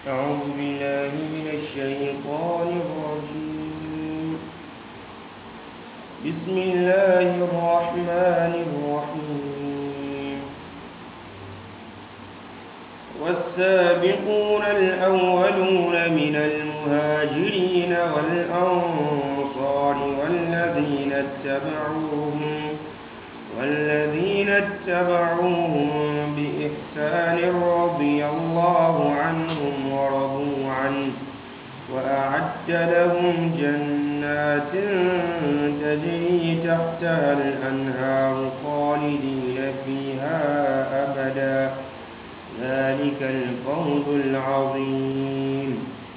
أعوذ بالله من الشيطان الرجيم بسم الله الرحمن الرحيم والسابقون الأولون من المهاجرين والأنصار والذين اتبعوهم والذين اتبعوهم بإحسان رضي الله عنهم ورضوا عنه وأعد لهم جنات تجري تحتها الأنهار خالدين فيها أبدا ذلك الفوز العظيم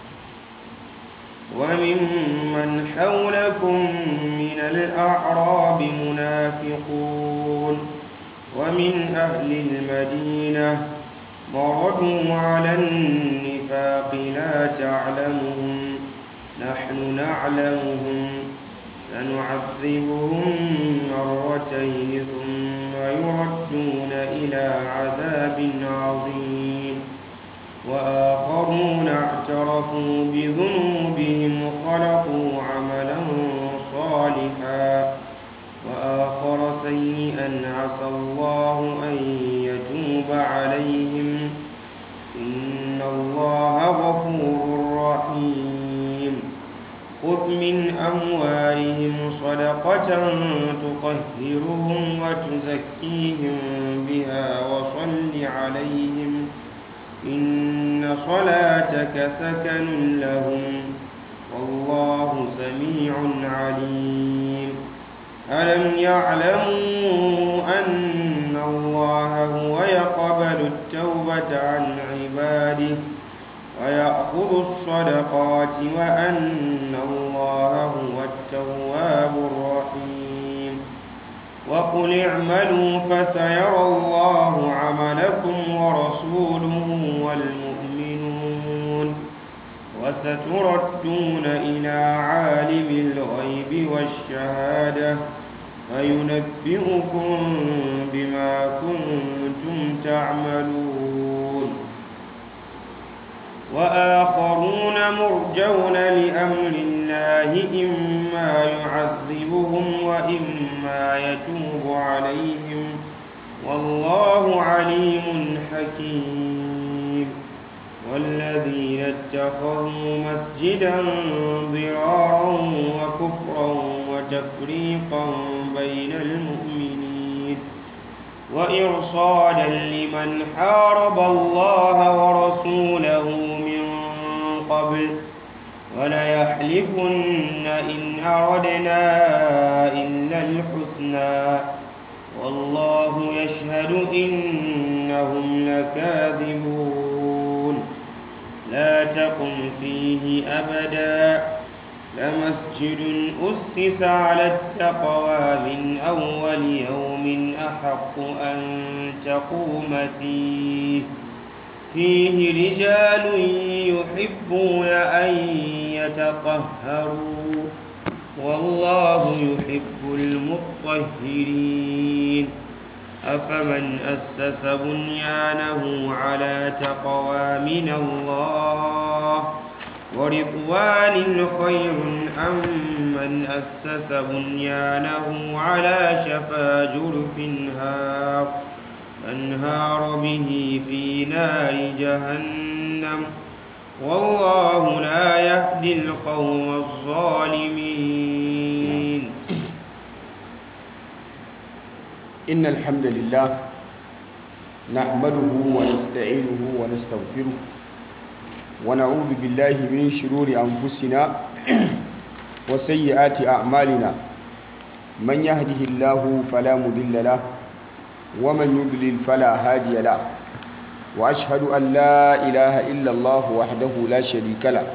وممن حولكم من الأعراب منافقون ومن أهل المدينة مردوا على النفاق لا تعلمهم نحن نعلمهم سنعذبهم مرتين ثم يردون إلى عذاب عظيم وآخرون اعترفوا بذنوبهم خلقوا عملا صالحا وآخر سيئا عسى الله أن يتوب عليهم إن الله غفور رحيم خذ من أموالهم صدقة تطهرهم وتزكيهم بها وصل عليهم إن صلاتك سكن لهم والله سميع عليم ألم يعلموا أن الله هو يقبل التوبة عن عباده ويأخذ الصدقات وأن الله هو التواب الرحيم وقل اعملوا فسيرى الله عملكم ورسوله والمؤمنون وستردون إلى عالم الغيب والشهادة فينبئكم بما كنتم تعملون وآخرون مرجون لأمر الله إما يعذبهم وإما يتوب عليهم والله عليم حكيم والذين اتخذوا مسجدا ضرارا وكفرا وتفريقا بين المؤمنين وإرصادا لمن حارب الله ورسوله من قبل وليحلفن إن أردنا إلا الحسنى والله يشهد إنهم لكاذبون لا تقم فيه أبدا لمسجد أسس على التقوى من أول يوم أحق أن تقوم فيه فيه رجال يحبون أن يتطهروا والله يحب المطهرين أفمن أسس بنيانه على تقوى من الله ورضوان خير أم من أسس بنيانه على شفا جرف هار فانهار به في نار جهنم والله لا يهدي القوم الظالمين إن الحمد لله نحمده ونستعينه ونستغفره ونعوذ بالله من شرور أنفسنا وسيئات أعمالنا من يهده الله فلا مضل له ومن يضلل فلا هادي له وأشهد أن لا إله إلا الله وحده لا شريك له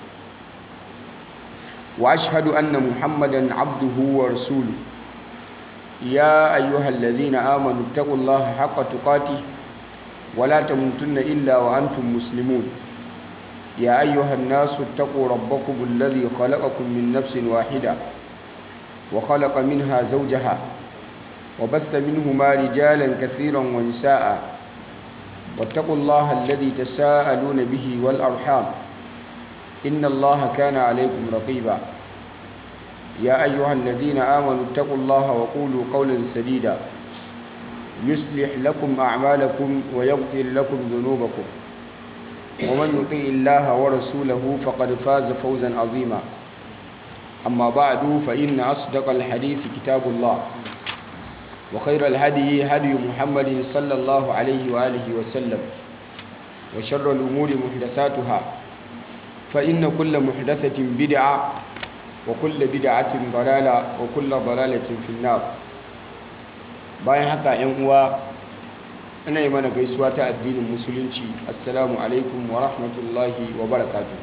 وأشهد أن محمدا عبده ورسوله يا أيها الذين آمنوا اتقوا الله حق تقاته ولا تموتن إلا وأنتم مسلمون يا أيها الناس اتقوا ربكم الذي خلقكم من نفس واحدة وخلق منها زوجها وبث منهما رجالا كثيرا ونساء واتقوا الله الذي تساءلون به والأرحام إن الله كان عليكم رقيبا يا أيها الذين آمنوا اتقوا الله وقولوا قولا سديدا يصلح لكم أعمالكم ويغفر لكم ذنوبكم ومن يطيع الله ورسوله فقد فاز فوزا عظيما أما بعد فإن أصدق الحديث كتاب الله وخير الهدي هدي محمد صلى الله عليه وآله وسلم وشر الأمور محدثاتها فإن كل محدثة بدعة وكل بدعة ضلالة وكل ضلالة في النار bayan haka yan uwa ana yi mana gaisuwa ta addinin musulunci assalamu alaikum wa rahmatullahi wa barakatu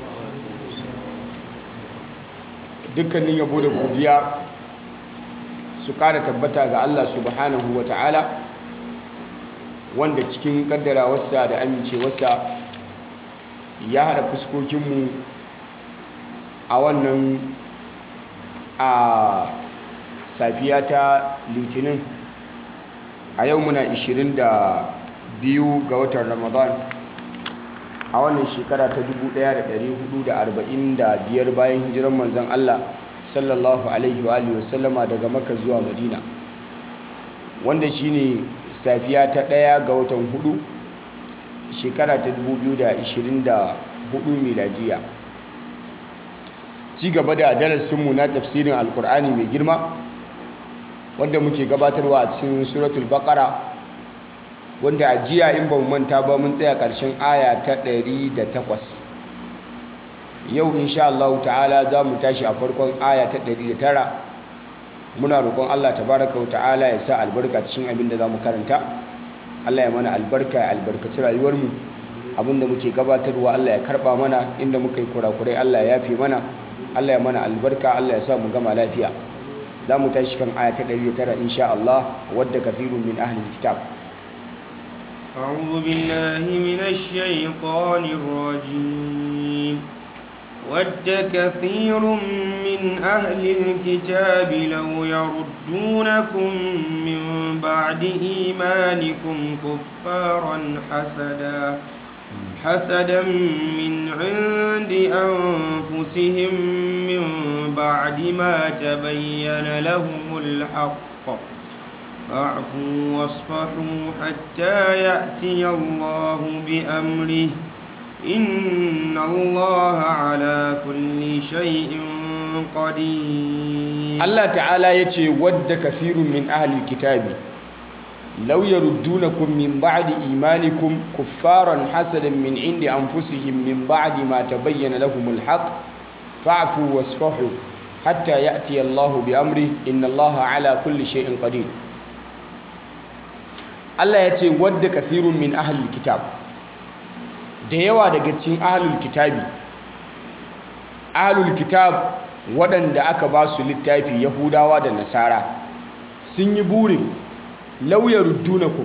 dukkanin yabo da godiya su kara tabbata ga Allah subhanahu wa ta'ala wanda cikin kaddarawarsa da amincewarsa ya haɗa fuskokinmu a wannan a safiya ta litinin a yau muna 22 ga watan ramadan a wannan shekara ta 1445 bayan hijiran manzan Allah sallallahu alaihi wa wasallama daga maka zuwa madina wanda shine safiya ta ɗaya ga watan hudu shekara ta 2024 miladiya ci gaba da darasinmu na tafsirin alkur'ani mai girma wanda muke gabatarwa a cikin suratul baqara wanda a jiya in ba mu manta ba mun tsaya ƙarshen aya ta 108 yau insha Allah ta'ala za mu tashi a farkon aya ta 109 muna roƙon Allah tabaraka wa ta'ala ya sa albarka cikin abin da za mu karanta Allah ya mana albarka ya albarkaci rayuwarmu abin da muke gabatarwa Allah ya karɓa mana inda muka yi kurakurai Allah ya yafe mana Allah ya mana albarka Allah ya sa mu gama lafiya za mu tashi kan aya ta 109 insha Allah wadda kafirun min ahli kitab أعوذ بالله من الشيطان الرجيم ود كثير من أهل الكتاب لو يردونكم من بعد إيمانكم كفارا حسدا حسدا من عند أنفسهم من بعد ما تبين لهم الحق فاعفوا واصفحوا حتى يأتي الله بأمره إن الله على كل شيء قدير الله تعالى يتي ود كثير من أهل الكتاب لو يردونكم من بعد إيمانكم كفارا حسدا من عند أنفسهم من بعد ما تبين لهم الحق فاعفوا واصفحوا حتى يأتي الله بأمره إن الله على كل شيء قدير Allah ya ce wadda kafirun min ahlul kitab da yawa daga cikin ahlul kitabi ahlul kitab waɗanda aka ba su littafi yahudawa da nasara sun yi burin lauyar dunakum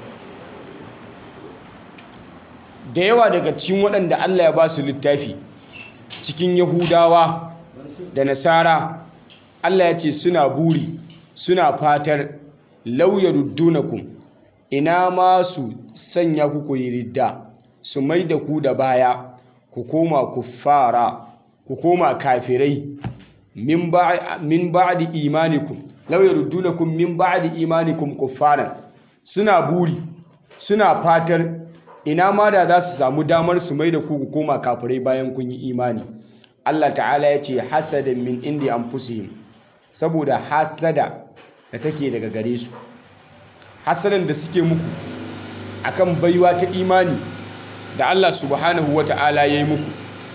da yawa daga cikin waɗanda Allah ya ba su littafi cikin yahudawa da nasara Allah ya ce suna buri suna fatar lauyar dunakum ina ma su sanya ku ku yi ridda su mai da ku da baya ku koma kuffara ku koma kafirai min ba'di imanikum law yaruddunakum min ba'di imanikum kuffaran suna buri suna fatar ina ma da za su samu damar su mai da ku ku koma kafirai bayan kun yi imani Allah ta'ala ya ce hasadan min indi anfusihim saboda hasada da take daga gare su hasadan da suke muku akan baiwa ta imani da Allah subhanahu wa ta'ala ya yi muku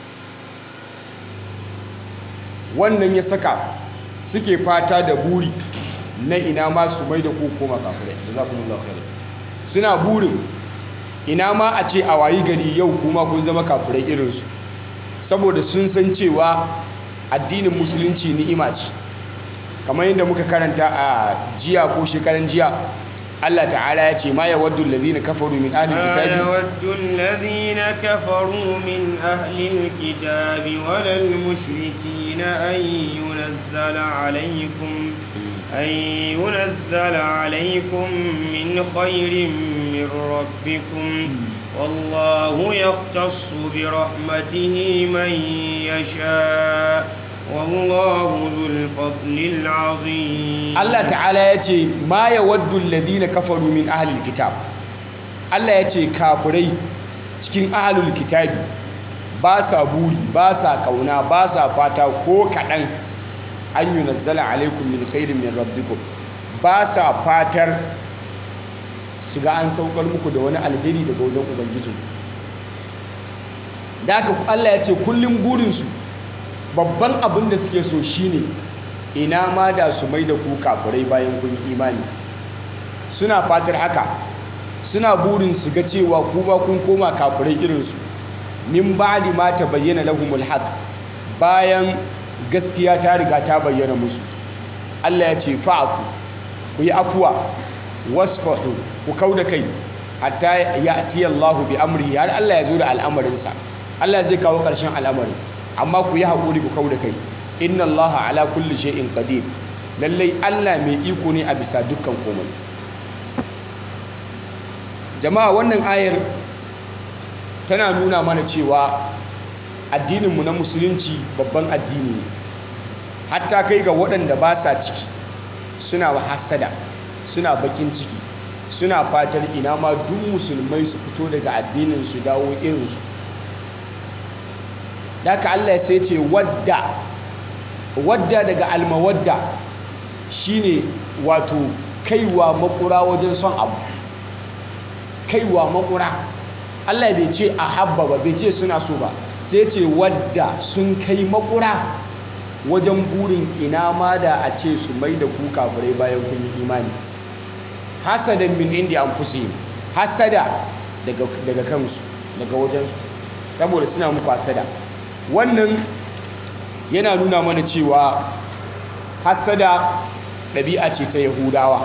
wannan ya saka suke fata da buri na ina ma su mai da ku koma kafirai jazakumullahu khairan suna burin ina ma a ce a wayi gari yau kuma kun zama kafirai irinsu saboda sun san cewa addinin musulunci ni'ima ce kamar yadda muka karanta a jiya ko shekaran jiya Allah ta'ala ya ce ma ya waddu allazina kafaru min ahli ما kitabi يود الذين كفروا من أهل الكتاب ولا المشركين أن ينزل عليكم أن ينزل عليكم من خير من من ربكم والله يختص برحمته من يشاء والله ذو الفضل العظيم Allah ta'ala ya ce ma ya waddu alladhina kafaru min ahlil kitab Allah ya ce kafirai cikin ahlul kitabi ba sa buri ba sa kauna ba sa fata ko kaɗan an yi nazzala alaikum min khairin min rabbikum ba sa fatar su ga an saukar muku da wani alheri daga wajen ubangijin da haka Allah ya ce kullum burinsu babban abin da suke so shine ina ma da su mai da ku kafirai bayan kun yi imani suna fatar haka suna burin su ga cewa kuma kun koma kafirai irinsu min ba'di ma ta bayyana lahumul haq bayan gaskiya ta riga ta bayyana musu Allah ya ce fa'afu ku yi afuwa wasfahu ku kauda kai hatta ya'ti Allahu bi amri har Allah ya zo da al'amarinsa Allah zai kawo ƙarshen al'amarin amma ku yi haƙuri ku kauda kai inna allaha ala kulli shay'in qadir lallai Allah mai iko ne a bisa dukkan komai jama'a wannan ayar tana nuna mana cewa addininmu na musulunci babban addini ne hatta kai ga waɗanda ba sa ciki suna hasada suna bakin ciki suna fatar ina ma duk musulmai su fito daga addinin su dawo irinsu da ka Allah sai ce wadda wadda daga almawadda shine wato kaiwa makura wajen son abu kaiwa makura Allah bai ce a habba ba bai ce suna so ba sai ce wadda sun kai makura wajen burin ina ma da a ce su mai da ku kafirai bayan kun yi imani hasadan min indi anfusihim hasada daga daga kansu daga wajensu saboda suna muku hasada wannan yana nuna mana cewa hasada ɗabi'a ce ta yahudawa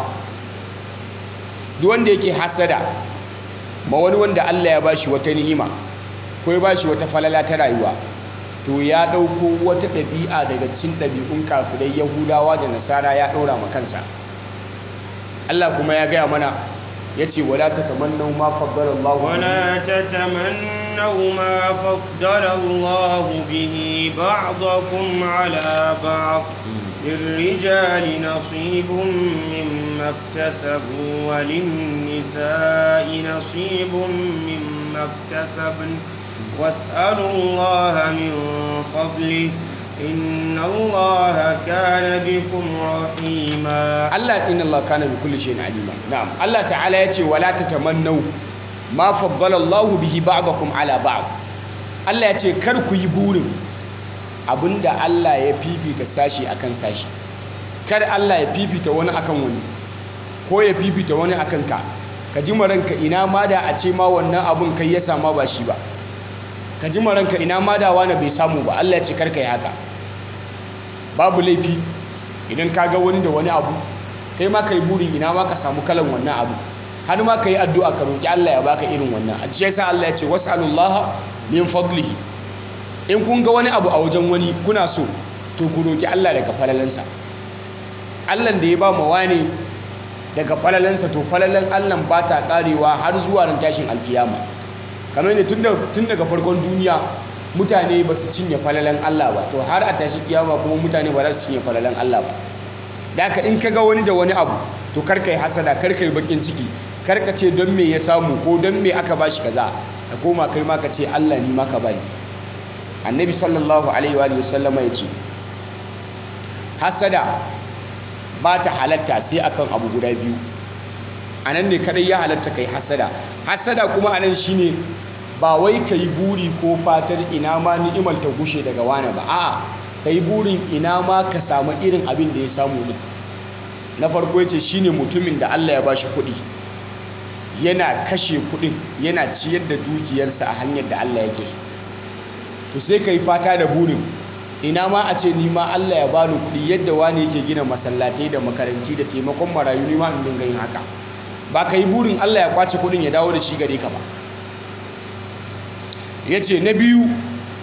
duk wanda yake hasada ma wani wanda Allah ya bashi wata ni'ima ko ya bashi wata falala ta rayuwa to ya ɗauko wata ɗabi'a daga cikin ɗabi'un kafirai yahudawa da nasara ya ɗora ma kansa Allah kuma ya gaya mana ya ce wala ta tamannau ma faddala Allah ولا تتمنوا ما فضل الله به بعضكم على بعض للرجال نصيب مما اكتسبوا وللنساء نصيب مما اكتسبن واسألوا الله من فضله إن الله كان بكم رحيما Allah inna Allah kana bi kulli shay'in alima na'am Allah ta'ala yace wala tatamannu ma faddala Allah bihi ba'dakum ala ba'd Allah yace kar ku yi burin abinda Allah ya fifita sashi akan sashi kar Allah ya fifita wani akan wani ko ya fifita wani akan ka ka ji maranka ina ma da a ce ma wannan abun kai ya sama ba shi ba ka ji maranka ina ma da wani bai samu ba Allah ya ce kar ka yi haka babu laifi idan ka ga wani da wani abu kai ma ka yi burin ina ma ka samu kalan wannan abu har ma ka yi addu'a ka roƙi Allah ya baka irin wannan a cikin sa Allah ya ce was'alullaha min fadlihi in kun ga wani abu a wajen wani kuna so to ku roƙi Allah daga falalansa Allah da ya ba mu wani daga falalansa to falalan Allah ba ta karewa har zuwa ran tashin alkiyama kamar ne tun daga farkon duniya mutane ba su cinye falalan Allah ba to har a tashi kiyama kuma mutane ba za su cinye falalan Allah ba da haka in ka ga wani da wani abu to kar ka yi hasada kar ka yi bakin ciki kar ka ce don me ya samu ko don me aka bashi kaza ka koma kai ma ka ce Allah ni ma ka bani annabi sallallahu alaihi wa sallama ya ce hasada ba ta halatta sai akan abu guda biyu a nan ne kadai ya halatta kai hasada hasada kuma a nan shine ba wai ka yi buri ko fatar ina ma ni'imar ta gushe daga wane ba a'a ka yi burin ina ma ka samu irin abin da ya samu ne na farko yace shine mutumin da Allah ya bashi kuɗi yana kashe kuɗin yana ciyar da dukiyarsa a hanyar da Allah yake so to sai ka yi fata da burin ina ma a ce ni ma Allah ya bani kuɗi yadda wani yake gina masallatai da makaranti da taimakon marayu ni ma in dinga yin haka ba ka yi burin Allah ya kwace kuɗin ya dawo da shi gare ka ba ya ce na biyu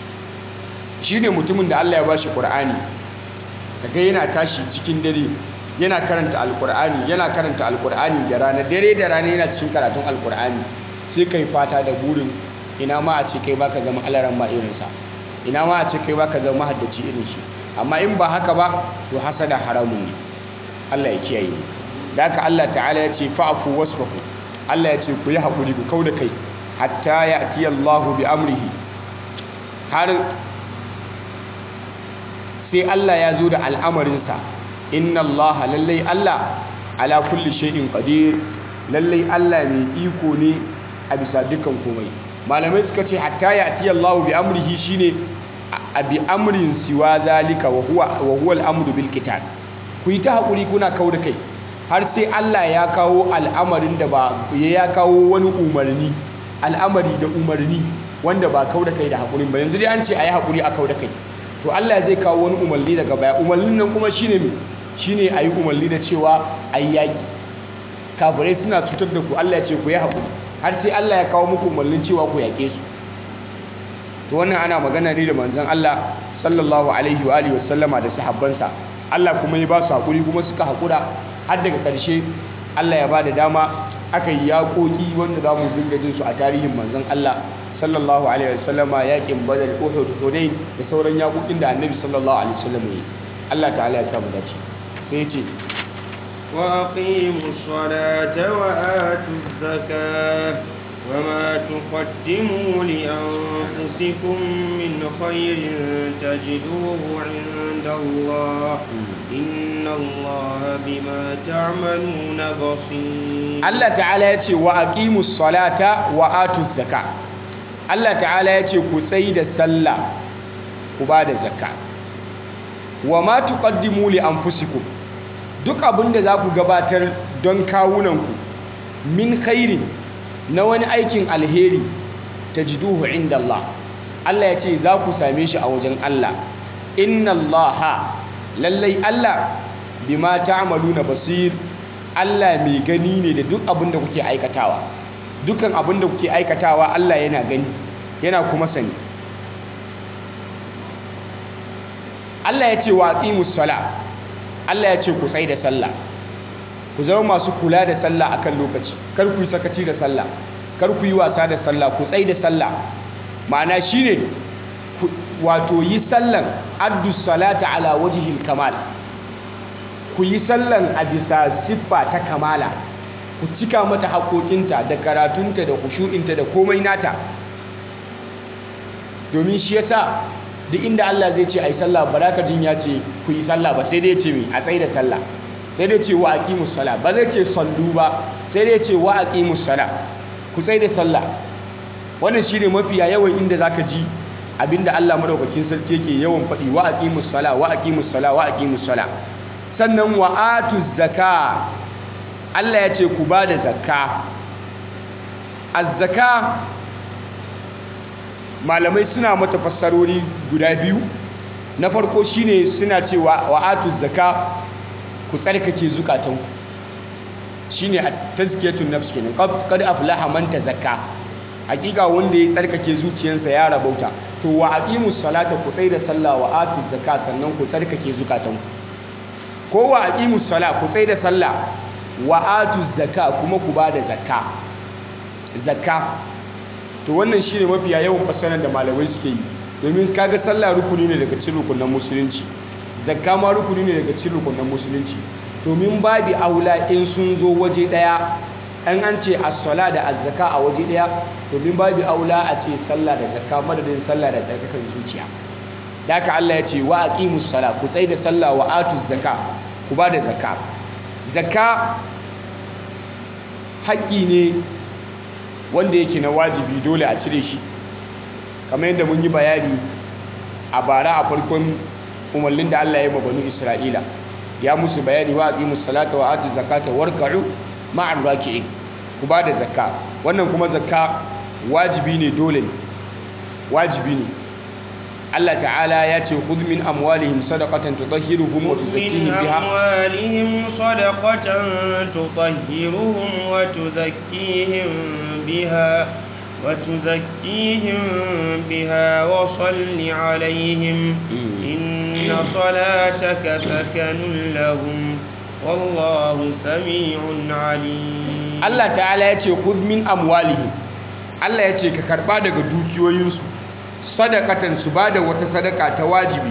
shi ne mutumin da Allah ya ba shi ƙur'ani daga yana tashi cikin dare yana karanta alkur'ani yana karanta alkur'ani da rana dare da rana yana cikin karatun alkur'ani sai kai fata da burin ina ma a ce kai baka zama alaran ba irinsa ina ma a ce kai baka zama haddaci irin shi amma in ba haka ba to hasada haramun ne Allah ya kiyaye da haka Allah ta'ala ya ce fa'fu wasfahu Allah ya ce ku yi haƙuri ku kauda kai hatta ya'ti Allahu bi amrihi har sai Allah ya zo da al'amarinsa inna Allah lallai Allah ala kulli shay'in qadir lallai Allah mai iko ne a bisa dukkan komai malamai suka ce hatta ya'ti Allahu bi amrihi shine a bi amrin siwa zalika wa huwa wa huwa al-amru bil qital ku yi ta hakuri kuna kauda kai har sai Allah ya kawo al'amarin da ba ya kawo wani umarni al'amari da umarni wanda ba kauda kai da hakurin ba yanzu dai an ce ayi hakuri a kauda kai to Allah zai kawo wani umarni daga baya umarnin nan kuma shine me shine ayi umarni da cewa ayi yaki kafirai suna cutar da ku Allah ya ce ku yi hakuri har sai Allah ya kawo muku umarnin cewa ku yake su to wannan ana magana ne da manzon Allah sallallahu alaihi wa alihi wasallama da sahabbansa Allah kuma ya ba su hakuri kuma suka hakura har daga ƙarshe Allah ya ba da dama aka yi yaƙoƙi wanda za mu dinga jin su a tarihin manzon Allah sallallahu alaihi wasallama yaƙin Badar Uhud Hunain da sauran yaƙoƙin da Annabi sallallahu alaihi wasallam ya yi Allah ta'ala ya samu dace sai ya ce وأقيموا الصلاة وآتوا الزكاة وما تقدموا لأنفسكم من خير تجدوه عند الله إن الله بما تعملون بصير Allah ta'ala ya ce wa aqimus salata wa atuz zaka Allah ta'ala ya ce ku tsayi da sallah ku ba da zakka wa ma tuqaddimu li anfusikum duk abinda za ku gabatar don kawunanku min khairin na wani aikin alheri tajiduhu inda Allah Allah ya ce za ku same shi a wajen Allah inna Allah lallai Allah bima ta'maluna basir Allah mai gani ne da duk abin da kuke aikatawa dukkan abin da kuke aikatawa Allah yana gani yana kuma sani Allah ya ce wa aqimus sala Allah ya ce ku tsai da sallah ku zama masu kula da sallah akan lokaci kar ku yi sakaci da sallah kar ku yi wasa da sallah ku tsai da sallah ma'ana shine wato yi sallan addu salata ala wajhil kamal ku yi sallan a bisa siffa ta kamala ku cika mata haƙoƙinta da karatunta da kushu'inta da komai nata domin shi yasa duk inda Allah zai ce a yi sallah ba ka jin ya ce ku yi sallah ba sai dai ce mai a tsaye da sallah sai dai ce wa aqimus sala ba zai ce sallu ba sai dai ce wa aqimus sala ku tsaye da sallah wannan shine mafiya yawan inda zaka ji abinda Allah madaukakin sarki yake yawan faɗi wa aqimus sala wa aqimus sala wa aqimus sala sannan wa atuz zaka Allah ya ce ku ba da zakka az-zaka malamai suna mata fassarori guda biyu na farko shine suna cewa wa atuz zaka ku tsarkake zukatanku shine a tazkiyatun nafs kenan qad aflaha man tazakka hakika wanda ya tsarkake zuciyarsa ya rabauta to wa aqimus salata ku tsai da sallah wa atuz zaka sannan ku tsarkake zukatanku ko wa aqimus sala ku tsai da sallah wa atuz zaka kuma ku bada zakka zakka to wannan shine mafiya yawan fassarar da malamai suke yi domin kaga sallah rukuni ne daga cikin rukunan musulunci zakka ma rukuni ne daga cikin rukunan musulunci domin babi aula in sun zo waje daya an an ce as-sala da az-zaka a waje daya domin babi aula a ce sallah da zakka madadin sallah da tsarkakan zuciya da haka Allah ya ce wa aqimus sala ku tsai da sallah wa atuz zakka ku ba da zakka zakka haƙƙi ne wanda yake na wajibi dole a cire shi kamar yadda mun yi bayani a bara a farkon umarnin da Allah ya yi banu Isra'ila ya musu bayani wa aqimus salata wa atuz zakata warka'u ma'ar raki'in ku ba da zakka wannan kuma zakka wajibi ne dole ne wajibi ne Allah ta'ala ya ce khudh min amwalihim sadaqatan tutahhiruhum wa tuzakkihim biha amwalihim sadaqatan tutahhiruhum wa tuzakkihim biha wa tuzakkihim biha wa salli alaihim inna salataka sakanun lahum والله سميع عليم Allah ta'ala ya ce khudh min amwalihim Allah ya ce ka karba daga dukiyoyinsu sadakatan su bada wata sadaka ta wajibi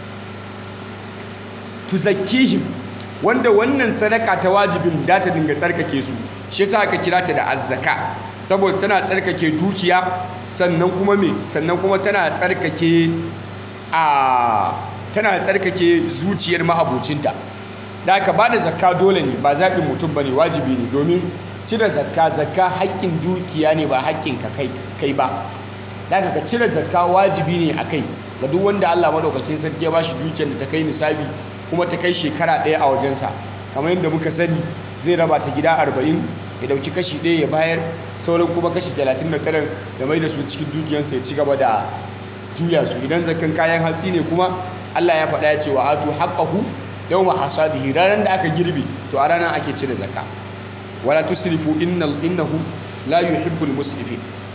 tuzakkihim wanda wannan sadaka ta wajibin da ta dinga tsarkake su shi yasa aka kira ta da azzaka saboda tana tsarkake dukiya sannan kuma me sannan kuma tana tsarkake a tana tsarkake zuciyar ma'abocinta da aka ba da zakka dole ne ba zaɓin mutum ba ne wajibi ne domin cire zakka zakka haƙƙin dukiya ne ba haƙƙin ka kai ba da aka ka cire zakka wajibi ne a kai ga duk wanda Allah madaukakin sarki ya ba shi dukiyar da ta kai nisabi kuma ta kai shekara ɗaya a wajensa kamar yadda muka sani zai raba ta gida arba'in ya ɗauki kashi ɗaya ya bayar sauran kuma kashi talatin da tara da mai da su cikin dukiyarsa ya ci gaba da juya su idan zakkan kayan hatsi ne kuma Allah ya faɗa ya ce wa atu haqqahu yawma hasadihi ranar da aka girbe to a ranar ake cire zakka wala tusrifu innal innahu la yuhibbul musrifin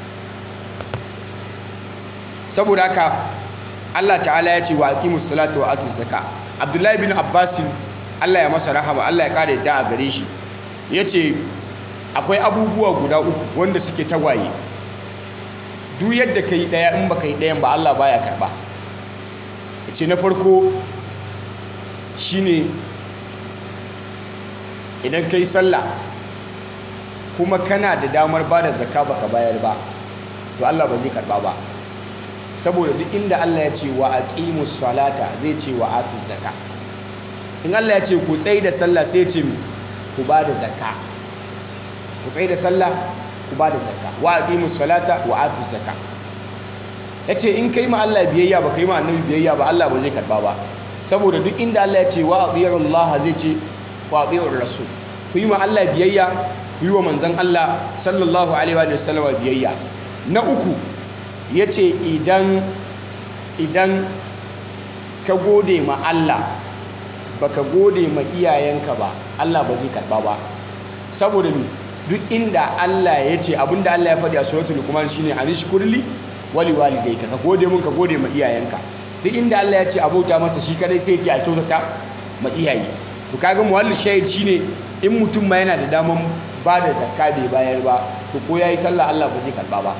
saboda haka Allah ta'ala ya ce wa aqimus salata wa atuz zakka Abdullahi bin Abbas Allah ya masa rahama Allah ya kare da a gare shi yace akwai abubuwa guda uku wanda suke tagwaye duk yadda kai daya in baka yi dayan ba Allah baya karba yace na farko shine idan kai sallah kuma kana da damar bada zakka baka bayar ba to Allah ba zai karba ba saboda duk inda Allah ya ce wa aqimus salata zai ce wa atuz zakka in Allah ya ce ku tsaye da sallah sai ya ce ku bada zakka ku tsaye da sallah ku bada zakka wa aqimus salata wa atuz zakka yace in kai ma Allah biyayya ba kai ma annabi biyayya ba Allah ba zai karba ba saboda duk inda Allah ya ce wa atiyar Allah zai ce wa atiyar rasul ku yi ma Allah biyayya ku yi wa manzon Allah sallallahu alaihi wa sallam biyayya na uku yace idan idan ka gode ma Allah baka gode ma iyayenka ba Allah ba zai karba ba saboda ni duk inda Allah ya ce abinda Allah ya faɗi a suratul luqman shine anishkurli wali walidayka ka gode mun ka gode ma iyayenka duk inda Allah ya ce abota masa shi kadai sai ce a kyautata ma iyaye to kaga muwallil shahid shine in mutum ma yana da daman ba da zakka bai bayar ba to ko yayi sallah Allah ba zai karba ba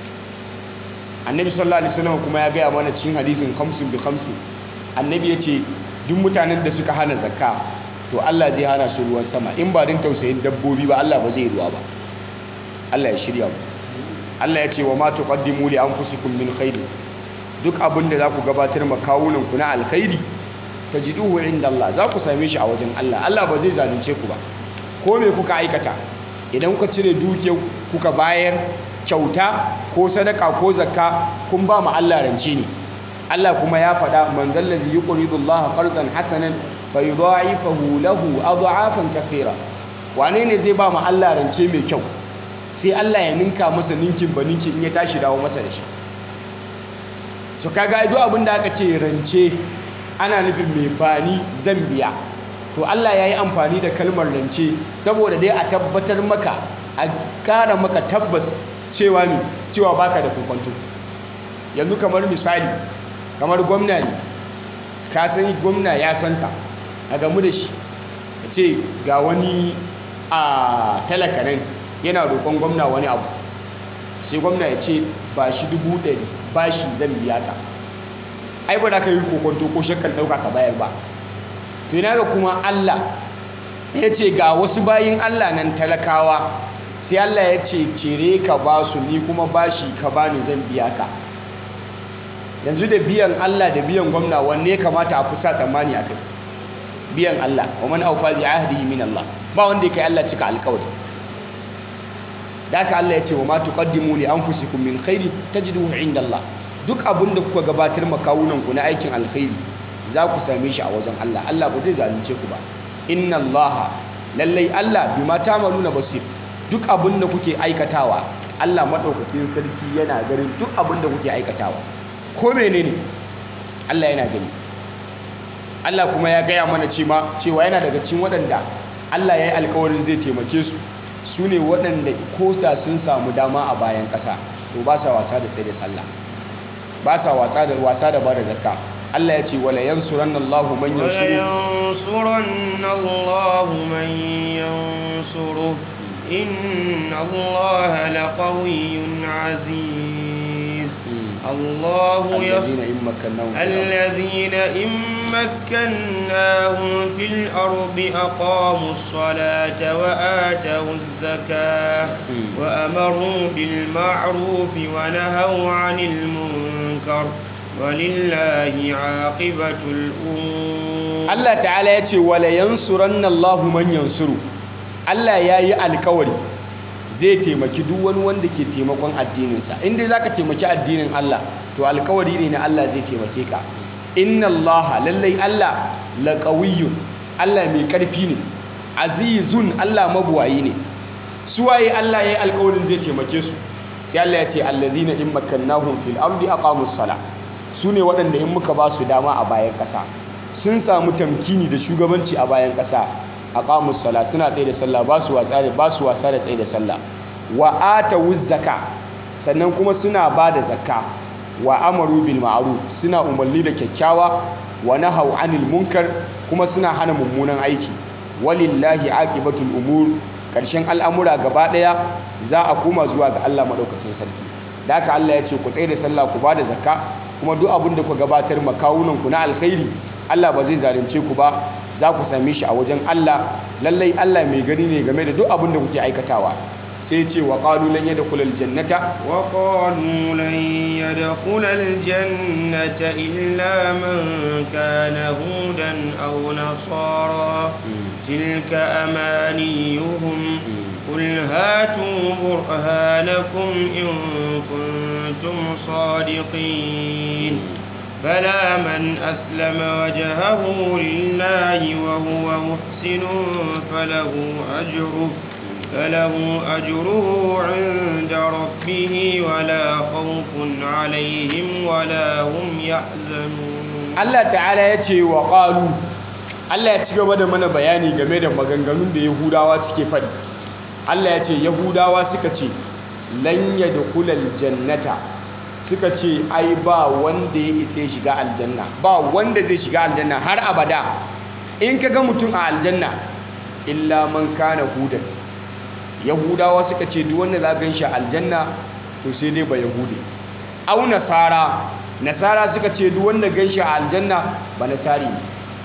annabi sallallahu alaihi wasallam kuma ya gaya mana cikin hadisin khamsin bi khamsin annabi ya ce duk mutanen da suka hana zakka to Allah zai hana su ruwan sama in ba din tausayin dabbobi ba Allah ba zai ruwa ba Allah ya shirya mu Allah ya ce wa ma tuqaddimu li anfusikum min khairin duk abin da za ku gabatar ma kawunan ku na alkhairi tajiduhu inda Allah za ku same shi a wajen Allah Allah ba zai zalunce ku ba ko me kuka aikata idan kuka cire dukiyar kuka bayar kyauta ko sadaka ko zakka kun ba mu Allah rance ne Allah kuma ya faɗa man zallazi yuqridu Allah qardan hasanan fayudha'ifahu lahu adha'afan kathira wane ne zai ba mu Allah rance mai kyau sai Allah ya ninka masa ninkin ba ninkin in ya tashi dawo masa da shi so kaga duk abin da aka ce rance ana nufin mai bani zan biya to Allah ya yi amfani da kalmar rance saboda dai a tabbatar maka a kara maka tabbas cewa ne cewa baka da kokonto yanzu kamar misali kamar gwamna ne ka san gwamna ya santa a gamu da shi ya ce ga wani a talaka nan yana roƙon gwamna wani abu sai gwamna ya ce ba shi dubu ɗari ba shi zan biya ka ai ba da ka yi kokonto ko shakkan ɗauka ka bayar ba to yana ga kuma Allah ya ce ga wasu bayin Allah nan talakawa sai Allah ya ce cire ka ba su ni kuma bashi ka bani zan biya ka yanzu da biyan Allah da biyan gwamna wanne kamata a fusa tsammani a kai biyan Allah wa man awfa bi ahdihi min Allah ba wanda ya kai Allah cika alƙawari da haka Allah ya ce wa ma tuqaddimu li anfusikum min khairi tajiduhu inda Allah duk abin da kuka gabatar makawunan ku na aikin alkhairi za ku same shi a wajen Allah Allah ba zai zalunce ku ba inna Allah lallai Allah bima ta'maluna basir duk abin da kuke aikatawa Allah madaukakin sarki yana ganin duk abin da kuke aikatawa ko menene Allah yana gani Allah kuma ya gaya mana cewa cewa yana daga cikin waɗanda Allah ya yi alkawarin zai taimake su su ne waɗanda ko da sun samu dama a bayan ƙasa to ba sa wasa da tsaye da sallah ba sa wasa da wasa da bada zakka Allah ya ce wala yansuranna Allahu man yansuru ولينصرن الله من ينصره إن الله لقوي عزيز الله يص الذين إن مكناهم في الأرض الذين إن مكناهم في الأرض أقاموا الصلاة وآتوا الزكاة وأمروا بالمعروف ونهوا عن المنكر ولله عاقبة الأمور Allah ta'ala ya ce wala yansuranna Allahu man yansuru Allah ya yi alkawari zai taimaki duk wani wanda ke taimakon addininsa in dai zaka taimaki addinin Allah to alkawari ne na Allah zai taimake ka inna Allah lallai Allah laqawiyyun Allah mai karfi ne azizun Allah mabuwayi ne suwaye Allah ya yi alkawarin zai taimake su sai Allah ya ce allazina in makkannahum fil ardi aqamus sala su ne waɗanda in muka ba su dama a bayan ƙasa sun samu tamkini da shugabanci a bayan ƙasa a ƙamus sala suna tsaye da sallah ba su wasa da ba su wasa da tsaye da sallah wa atawuz zaka sannan kuma suna ba da zakka wa amaru bil ma'ruf suna umarni da kyakkyawa wa nahau anil munkar kuma suna hana mummunan aiki walillahi aqibatul umur ƙarshen al'amura gaba ɗaya za a koma zuwa ga Allah maɗaukakin sarki da haka Allah ya ce ku tsaye da sallah ku ba da zakka kuma duk abin da ku gabatar makawunanku na alkhairi Allah ba zai zalunce ku ba za ku same shi a wajen Allah lallai Allah mai gani ne game da duk abin da kuke aikatawa sai ce wa qalu lan yadkhul aljannata وقالوا لن يدخل الجنة إلا من كان هودا أو نصارى تلك أمانيهم قل هاتوا برهانكم إن كنتم صادقين بلى من أسلم وجهه لله وهو محسن فله أجره فله أجره عند ربه ولا خوف عليهم ولا هم يحزنون Allah ta'ala ya ce wa qalu Allah ya ci gaba da mana bayani game da maganganun da Yahudawa suke faɗi Allah ya ce Yahudawa suka ce lan yadkhulal jannata suka ce ai ba wanda ya isa ya shiga aljanna ba wanda zai shiga aljanna har abada in ka ga mutum a aljanna illa man kana hudan yahudawa suka ce duk wanda za gan shi a aljanna to sai dai ba yahudi au nasara nasara suka ce duk wanda gan shi a aljanna ba nasari ne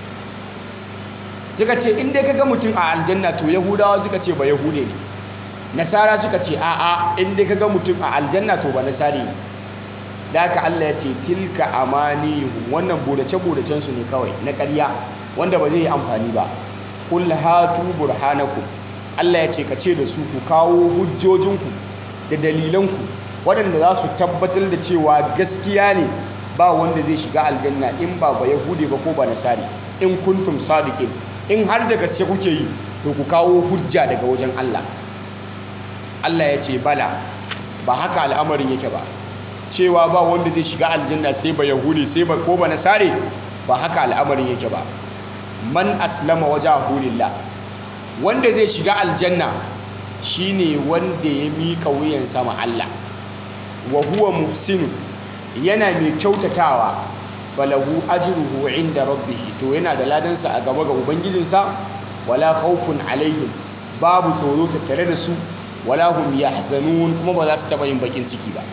suka ce in dai ka ga mutum a aljanna to yahudawa suka ce ba yahude ne nasara suka ce a'a in dai ka ga mutum a aljanna to ba nasari ne da haka Allah ya ce tilka amanihum wannan bodace-bodacen su ne kawai na ƙarya wanda ba zai yi amfani ba kul hatu burhanakum Allah ya ce ka ce da su ku kawo hujjojinku da dalilanku waɗanda za su tabbatar da cewa gaskiya ne ba wanda zai shiga aljanna in ba ba yahude ba ko ba nasari in kuntum sadiqin in har da gaske kuke yi to ku kawo hujja daga wajen Allah Allah ya ce bala ba haka al'amarin yake ba cewa ba wanda zai shiga aljanna sai ba yahudi sai ba ko ba nasare ba haka al'amarin yake ba man aslama wajahu lillah wanda zai shiga aljanna shine wanda ya mika wuyan sama Allah wa huwa muhsinun yana mai kyautatawa falahu ajruhu inda rabbih to yana da ladansa a gaba ga ubangijinsa wala khawfun alaihim babu tsoro tattare da su wala hum yahzanun kuma ba za su taba yin bakin ciki ba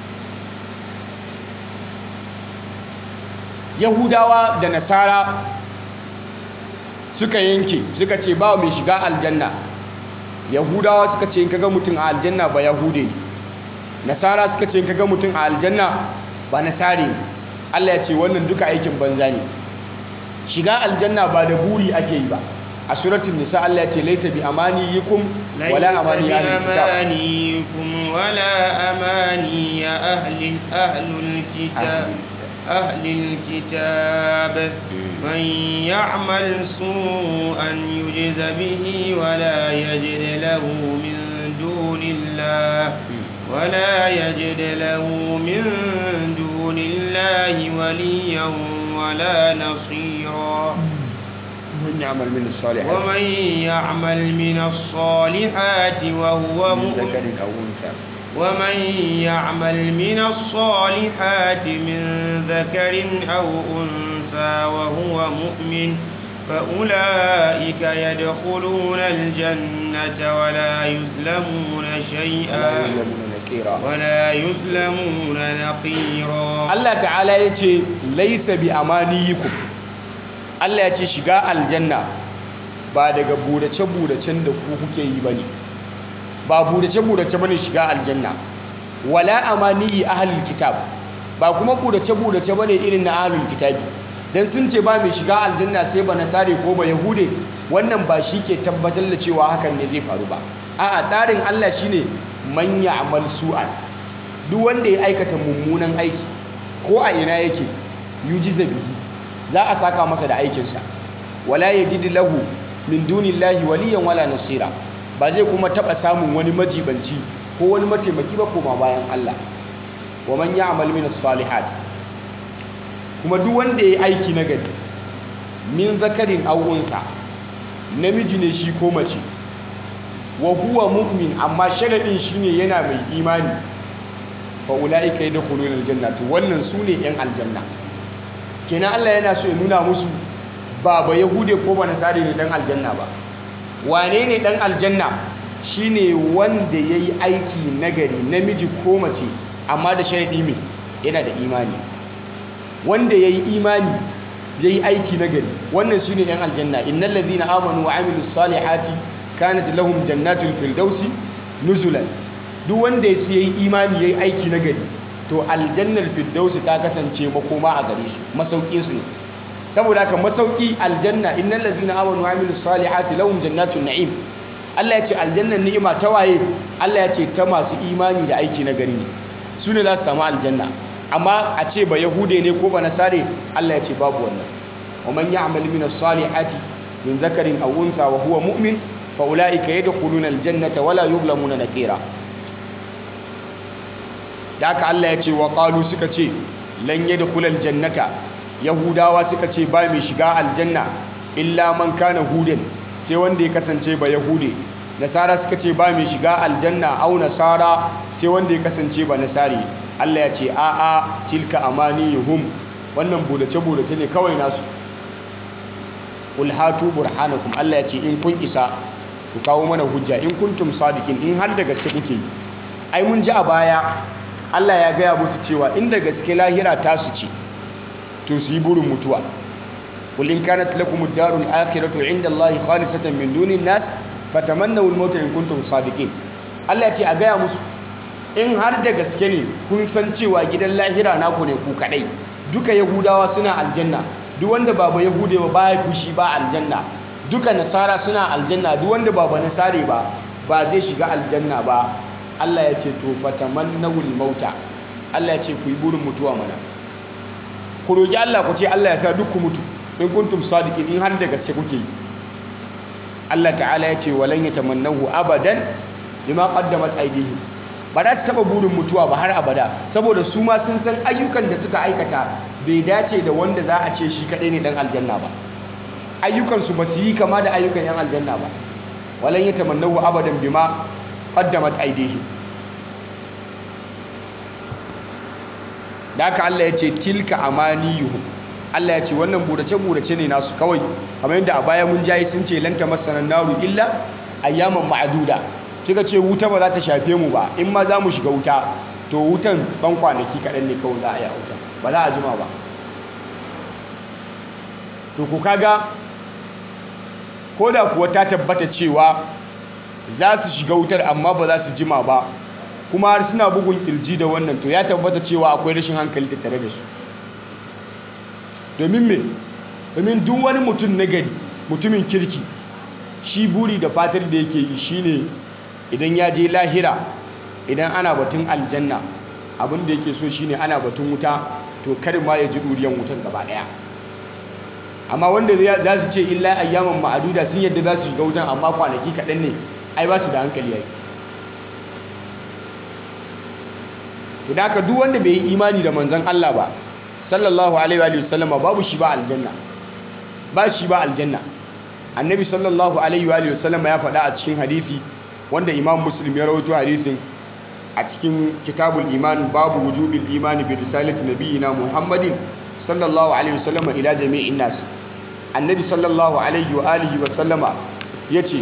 yahudawa da nasara suka yanke suka ce ba mai shiga aljanna yahudawa suka ce in kaga mutum a aljanna ba yahude ne nasara suka ce in kaga mutum a aljanna ba nasare ne Allah ya ce wannan duka aikin banza ne shiga aljanna ba da buri ake yi ba a suratul nisa Allah ya ce laita bi amaniyikum wala amani ahli kitab بأمانيكم ولا أماني أهل أهل الكتاب أهل الكتاب من يعمل سوءا يجز به ولا يجد له من دون الله ولا يجد له من دون الله وليا ولا نصيرا من يعمل من الصالحات ومن يعمل من الصالحات وهو من مؤمن ذكر أو أنثى ومن يعمل من الصالحات من ذكر أو أنثى وهو مؤمن فأولئك يدخلون الجنة ولا يظلمون شيئا ولا يظلمون نقيرا Allah ta'ala ya ce laisa bi amaniyikum Allah ya ce shiga aljanna ba daga burace-buracen da ku kuke yi bane ba burace-burace bane shiga aljanna wala amaniyi ahlul kitab ba kuma burace-burace bane irin na ahlul kitabi dan sun ce ba mai shiga aljanna sai ba nasare ko ba yahude wannan ba shi ke tabbatar da cewa hakan ne zai faru ba a'a tsarin Allah shine man ya'mal su'an duk wanda ya aikata mummunan aiki ko a ina yake yujiza bihi za a saka masa da aikinsa wala yajid lahu min dunillahi waliyan wala nasira ba zai kuma taba samun wani majibanci ko wani mataimaki ba koma bayan Allah wa man ya'mal min as-salihat kuma duk wanda ya aiki na gari min zakarin aw unsa namiji ne shi ko mace wa huwa mu'min amma sharadin shine yana mai imani fa ulaika yadkhuluna aljanna to wannan sune yan aljanna kenan Allah yana so ya nuna musu ba ba yahude ko ba nasari ne dan aljanna ba wane ne dan aljanna shine wanda yayi aiki nagari namiji ko mace amma da sharadi mai yana da imani wanda yayi imani yayi aiki nagari wannan sune yan aljanna innal ladhina amanu wa amilus salihati kanat lahum jannatul firdausi nuzulan duk wanda ya yi imani ya yi aiki na gari to aljannar firdausi ta kasance makoma a gare su masaukin su ne saboda haka masauki aljanna innal ladzina amanu wa amilus salihati lahum jannatun na'im Allah ya ce aljannar ni'ima ta waye Allah ya ce ta masu imani da aiki na gari ne su ne za su samu aljanna amma a ce ba yahude ne ko ba nasare Allah ya ce babu wannan wa man ya'mal min as-salihati min zakarin aw untha wa huwa mu'min fa ulaika yadkhuluna al-jannata wala yuzlamuna nakira da aka Allah ya ce wa qalu suka ce lan yadkhulal jannata yahudawa suka ce ba mai shiga aljanna illa man kana hudan sai wanda ya kasance ba yahude nasara suka ce ba mai shiga aljanna au nasara sai wanda ya kasance ba nasari Allah ya ce a a tilka amaniyuhum wannan budace budace ne kawai nasu qul hatu burhanakum Allah ya ce in kun isa ku kawo mana hujja in kuntum sadiqin in har da gaske kuke yi ai mun ji a baya Allah ya gaya musu cewa inda gaske lahira tasu ce to su yi burin mutuwa qul in kanat lakum ad-darul akhiratu 'inda Allahi khalisatan min dunin nas fatamannaw al-mauta in kuntum sadiqin Allah ya ce a gaya musu in har da gaske ne kun san cewa gidan lahira naku ne ku kadai duka yahudawa suna aljanna duk wanda ba ba yahude ba baya fushi ba aljanna duka nasara suna aljanna duk wanda ba ba nasare ba ba zai shiga aljanna ba Allah ya ce to fatamannawul mauta Allah ya ce ku yi burin mutuwa mana ku roki Allah ku ce Allah ya sa duk ku mutu in kuntum sadiqin in har da gaske kuke yi Allah ta'ala ya ce walan yatamannahu abadan bima qaddamat aydihim ba za su taba burin mutuwa ba har abada saboda su ma sun san ayyukan da suka aikata bai dace da wanda za a ce shi kadai ne dan aljanna ba ayyukan su ba su yi kama da ayyukan yan aljanna ba walan yatamannahu abadan bima qaddamat aydihim da haka Allah ya ce tilka amaniyuhum Allah ya ce wannan burace burace ne nasu kawai kamar yadda a baya mun jayi sun ce lanta masanan naru illa ayyaman ma'duda suka ce wuta ba za ta shafe mu ba in ma za mu shiga wuta to wutan ban kwanaki kaɗan ne kawai za a yi wuta ba za a jima ba to ku kaga ko da kuwa ta tabbata cewa za su shiga wutar amma ba za su jima ba kuma har suna bugun kirji da wannan to ya tabbata cewa akwai rashin hankali tattare da su domin me domin duk wani mutum na gari mutumin kirki shi buri da fatar da yake yi shine idan ya je lahira idan ana batun aljanna abin da yake so shine ana batun wuta to kar ma ya ji duriyan wutan gaba daya amma wanda za su ce illa ayyaman ma'aduda sun yadda za su shiga wutan amma kwanaki kaɗan ne ai ba su da hankali yayi to da haka duk wanda bai yi imani da manzon Allah ba sallallahu alaihi wa sallama babu shi ba aljanna ba shi ba aljanna annabi sallallahu alaihi wa sallama ya faɗa a cikin hadisi wanda imam muslim ya rawaito hadisin a cikin kitabul iman babu wujubil imani bi risalati nabiyina muhammadin sallallahu alaihi wasallama ila jami'in nas annabi sallallahu alaihi wa alihi wa sallama yace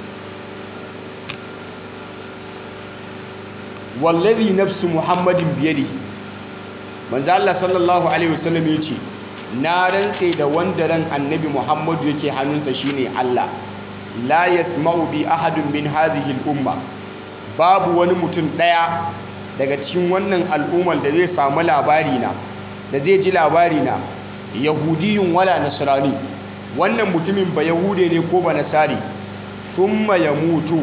wallazi nafsu muhammadin biyadihi manzo Allah sallallahu alaihi wasallam yace na rantse da wanda ran annabi muhammadu yake hannunsa shine Allah la yasma'u bi ahadun min hadhihi al-umma babu wani mutum daya daga cikin wannan al'ummar da zai samu labari na da zai ji labari na yahudiyun wala nasrani wannan mutumin ba yahude ne ko ba nasari thumma yamutu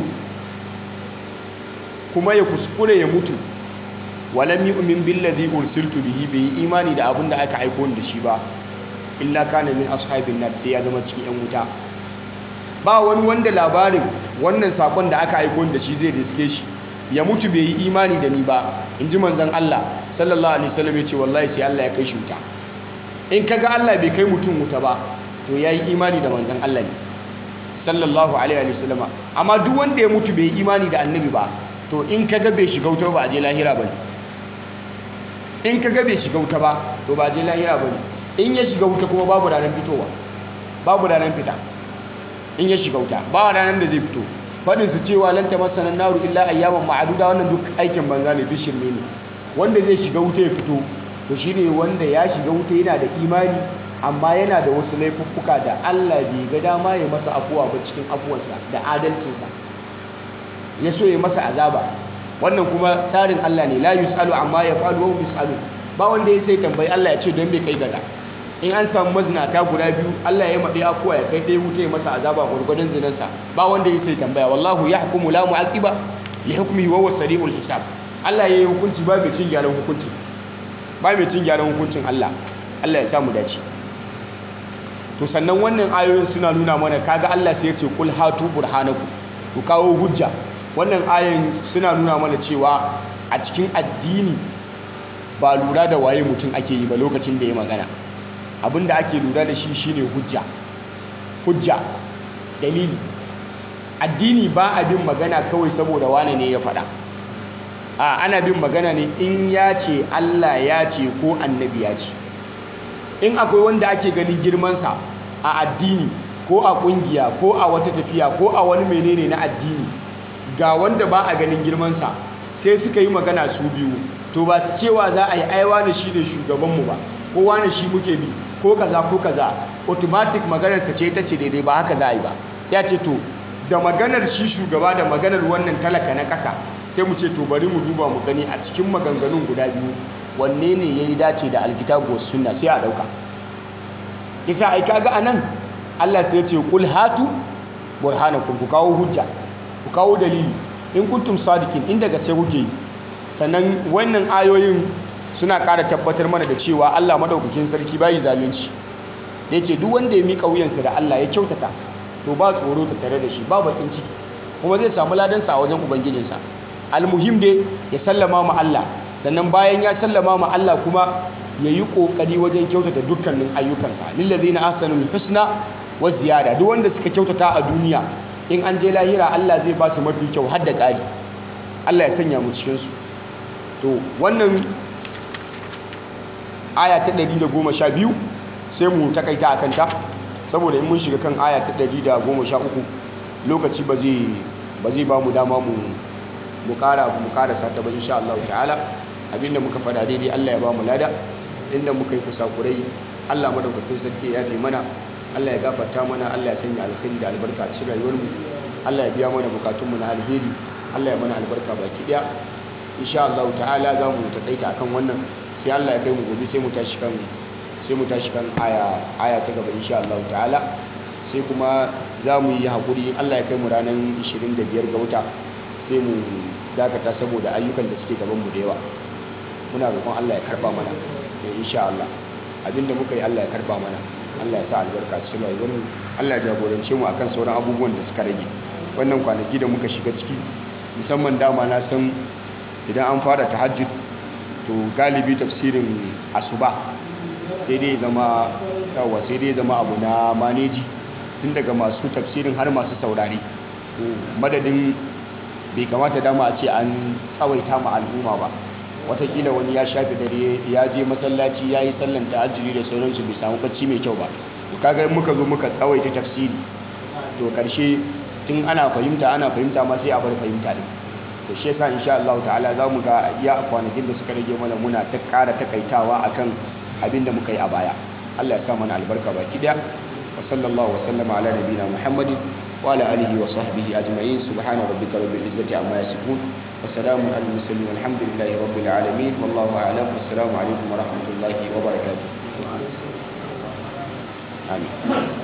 kuma ya kuskure ya mutu walam yu'min billazi ursiltu bihi bai yi imani da abin da aka aiko da shi ba illa kana min ashabin nar sai ya zama cikin yan wuta ba wani wanda labarin wannan sakon da aka aiko da shi zai riske shi ya mutu bai yi imani da ni ba in ji manzon Allah sallallahu alaihi wasallam ya ce wallahi sai Allah ya kai shi wuta in kaga Allah bai kai mutum wuta ba to yayi imani da manzon Allah ne sallallahu alaihi wasallama amma duk wanda ya mutu bai yi imani da annabi ba to in kaga bai shiga wuta ba a je lahira bane in kaga bai shiga wuta ba to ba a je lahira bane in ya shiga wuta kuma babu ranar fitowa babu ranar fita in ya shiga wuta ba ranar da zai fito fadin su cewa lan tamassana naru illa ayyaman ma'aduda wannan duk aikin banza ne duk shirme ne wanda zai shiga wuta ya fito to shine wanda ya shiga wuta yana da imani amma yana da wasu laifuffuka da Allah bai ga dama ya masa afuwa ba cikin afuwarsa da adalcinsa ya so ya masa azaba wannan kuma tsarin Allah ne la yusalu amma ya falu wa yusalu ba wanda ya sai tambayi Allah ya ce don bai kai gaza in an samu mazinata guda biyu Allah ya maɗi afuwa ya kai ɗaya wuta ya masa azaba gwargwadon zinansa ba wanda ya sai tambaya wallahu ya hukumu la mu'aqiba li hukmihi wa huwa sari'ul hisab Allah ya yi hukunci ba mai cin gyaran hukunci ba mai cin gyaran hukuncin Allah Allah ya samu dace to sannan wannan ayoyin suna nuna mana kaga Allah sai ya ce kul hatu burhanaku ku kawo hujja wannan ayoyin suna nuna mana cewa a cikin addini ba lura da waye mutum ake yi ba lokacin da ya magana abinda ake lura da shi shine hujja hujja dalili addini ba a bin magana kawai saboda wane ne ya faɗa a ana bin magana ne in ya ce Allah ya ce ko annabi ya ce in akwai wanda ake ganin girmansa a addini ko a kungiya ko a wata tafiya ko a wani menene na addini ga wanda ba a ganin girmansa sai suka yi magana su biyu to ba su cewa za a yi aiwa da shi ne shugabanmu ba ko wani shi muke bi ko kaza ko kaza automatic maganarsa ce ta ce daidai ba haka za a yi ba ya ce to da maganar shi shugaba da maganar wannan talaka na ƙasa sai mu ce to bari mu duba mu gani a cikin maganganun guda biyu wanne ne ya yi dace da alkitabu wasu sunna sai a ɗauka isa ai kaga anan Allah sai ya ce kul hatu burhanakum ku kawo hujja ku kawo dalili in kuntum sadikin inda gaske kuke yi sannan wannan ayoyin suna ƙara tabbatar mana da cewa Allah madaukakin sarki bai zalunci da yace duk wanda ya mika wuyansa da Allah ya kyautata to ba tsoro ta tare da shi ba bakin ciki kuma zai samu ladansa a wajen ubangijinsa almuhim dai ya sallama ma Allah sannan bayan ya sallama ma Allah kuma ya yi ƙoƙari wajen kyautata dukkanin ayyukansa lillazina ahsanul husna wa ziyada duk wanda suka kyautata a duniya in an je lahira Allah zai ba su mafi kyau har da ƙari Allah ya sanya mu cikin su to wannan aya ta 112 sai mu takaita akan ta saboda in mun shiga kan aya ta 113 lokaci ba zai ba zai ba mu dama mu mu ƙara mu ƙarasa ta ba insha Allah ta'ala abinda muka fada daidai Allah ya ba mu lada inda muka yi kusakurai Allah madaukakin sarki ya fi mana Allah ya gafarta mana Allah ya sanya alkhairi da albarka a cikin rayuwarmu Allah ya biya mana bukatunmu na alheri Allah ya mana albarka baki daya insha Allah ta'ala za mu takaita akan wannan sai Allah ya kai mu gobe sai mu tashi kan sai mu tashi kan aya aya ta gaba insha Allah ta'ala sai kuma za mu yi hakuri Allah ya kai mu ranar 25 ga wata sai mu dakata saboda ayyukan da suke gaban mu da yawa muna roƙon Allah ya karba mana da insha Allah abinda muka yi Allah ya karba mana Allah ya sa albarka cikin rayuwar mu Allah ya jagorance mu akan sauran abubuwan da suka rage wannan kwanaki da muka shiga ciki musamman dama na san idan an fara tahajjud to galibi tafsirin asuba sai dai zama yawa sai dai zama abu na maneji tun daga masu tafsirin har masu saurare to madadin bai kamata dama a ce an tsawaita ma al'umma ba watakila wani ya shafi dare ya je masallaci ya yi sallan tahajjudi da sauransu bai samu bacci mai kyau ba to kaga in muka zo muka tsawaita tafsiri to karshe tun ana fahimta ana fahimta ma sai a bar fahimta din to shi yasa insha Allah ta'ala za mu ga iya kwanakin da suka rage mana muna ta ƙara takaitawa akan abin da muka yi a baya Allah ya sa mana albarka baki daya wa sallallahu wa sallama ala nabiyina Muhammadin wa ala alihi wa sahbihi ajma'in subhana rabbika rabbil izzati amma yasifun wa salamun alal mursalin walhamdulillahi rabbil alamin wallahu a'lam wassalamu alaikum wa rahmatullahi wa barakatuh amin